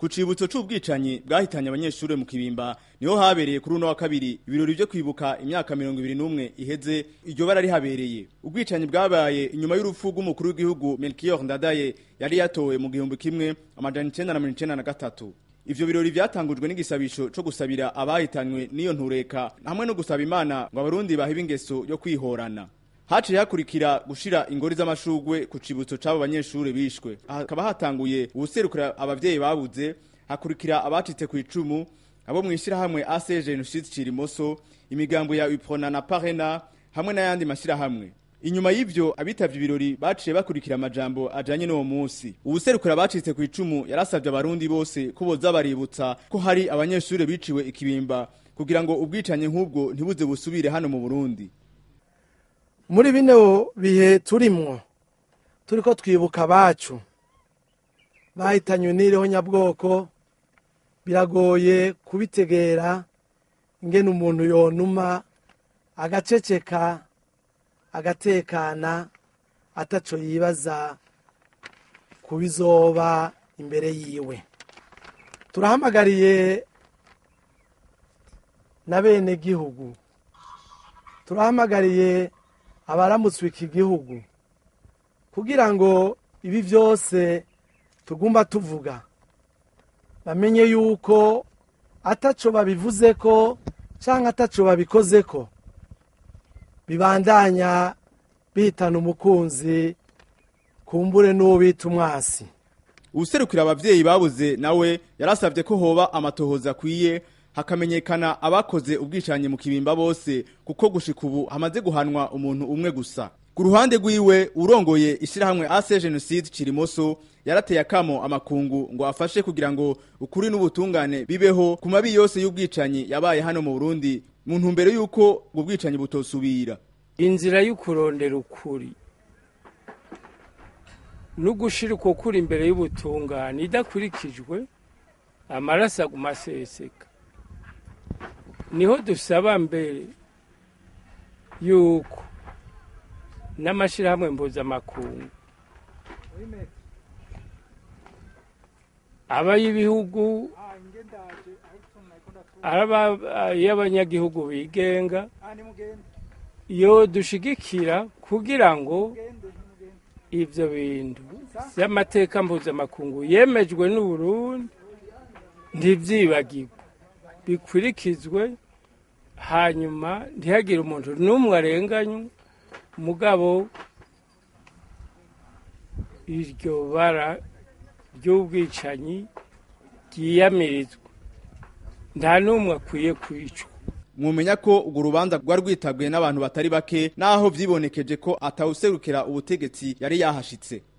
ku cibutso c'ubwicanyi bwahitanye abanyeshure mu kibimba niho habereye kuri uno wa kabiri ibirori vyo kwibuka imyaka mirongo ibiri n'umwe iheze iryo bara rihabereye ubwicanyi bwabaye inyuma y'urupfu rw'umukuru w'igihugu melchior ndadaye yari yatowe mu gihumbi kimwe amajana icenda na mirongo icenda na gatatu ivyo birori vyatangujwe n'igisabisho co gusabira abahitanywe n'iyo ntureka hamwe no gusaba imana ngo abarundi bahibe ingeso yo kwihorana haciye hakurikira gushira ingori z'amashugwe ku cibutso c'abo banyeshure bishwe hakaba hatanguye uwuserukira abavyeyi babuze hakurikira abacitse ku icumu abo mw'ishirahamwe AC Genocide Cirimoso imigambo ya Uprona na Parena hamwe n'ayandi mashirahamwe inyuma y'ivyo abitavye ibirori baciye bakurikira amajambo ajanye n'uwo musi uwuserukira abacitse ku icumu yarasavye abarundi bose ko boza baributsa ko hari abanyeshure biciwe ikibimba kugira ngo ubwicanyi nk'ubwo ntibuze busubire hano mu Burundi muri bino bihe turimwo turiko twibuka abacu bahitanywe n'iriho nyabwoko biragoye kubitegera ingene umuntu yonuma agaceceka agatekana ataco yibaza ku bizoba imbere yiwe turahamagariye na bene gihugu turahamagariye abaramutswe iki gihugu kugira ngo ibi byose tugomba tuvuga bamenye yuko ataco babivuze ko cyangwa ataco babikoze ko bibandanya bitana umukunzi kumbure n'uwo bita umwasi uwuserukira abavyeyi babuze nawe yarasavye ko hoba amatohoza akwiye hakamenyekana abakoze ubwicanyi mu kibimba bose kuko gushika ubu hamaze guhanwa umuntu umwe gusa ku ruhande rwiwe urongoye ishirahamwe AC Genocide Cirimoso yarateye akamo amakungu ngo afashe kugira ngo ukuri n'ubutungane bibeho ku mabi yose y'ubwicanyi yabaye hano mu Burundi mu ntumbero y'uko ubwo bwicanyi butosubira inzira y'ukurondera ukuri no gushira uko kuri imbere y'ubutungane idakurikijwe amaraso aguma aseseka niho dusaba mbere yuko n'amashyirahamwe mpuzamakungu aba y'ibihugu aba y'abanyagihugu bigenga iyo dushigikira kugira ngo ibyo bintu by'amateka mpuzamakungu yemejwe n'uburundi ntibyibagirwe bikurikizwe hanyuma ntihagire umuntu n'umwe arenganywe mugabo iryo bara ry'ubwicanyi ryiyamirizwa nta n'umwe akwiye kwicwa mwumenya ko urwo rubanza rwari rwitabwe n'abantu batari bake naho vyibonekeje ko atawuserukira ubutegetsi yari yahashitse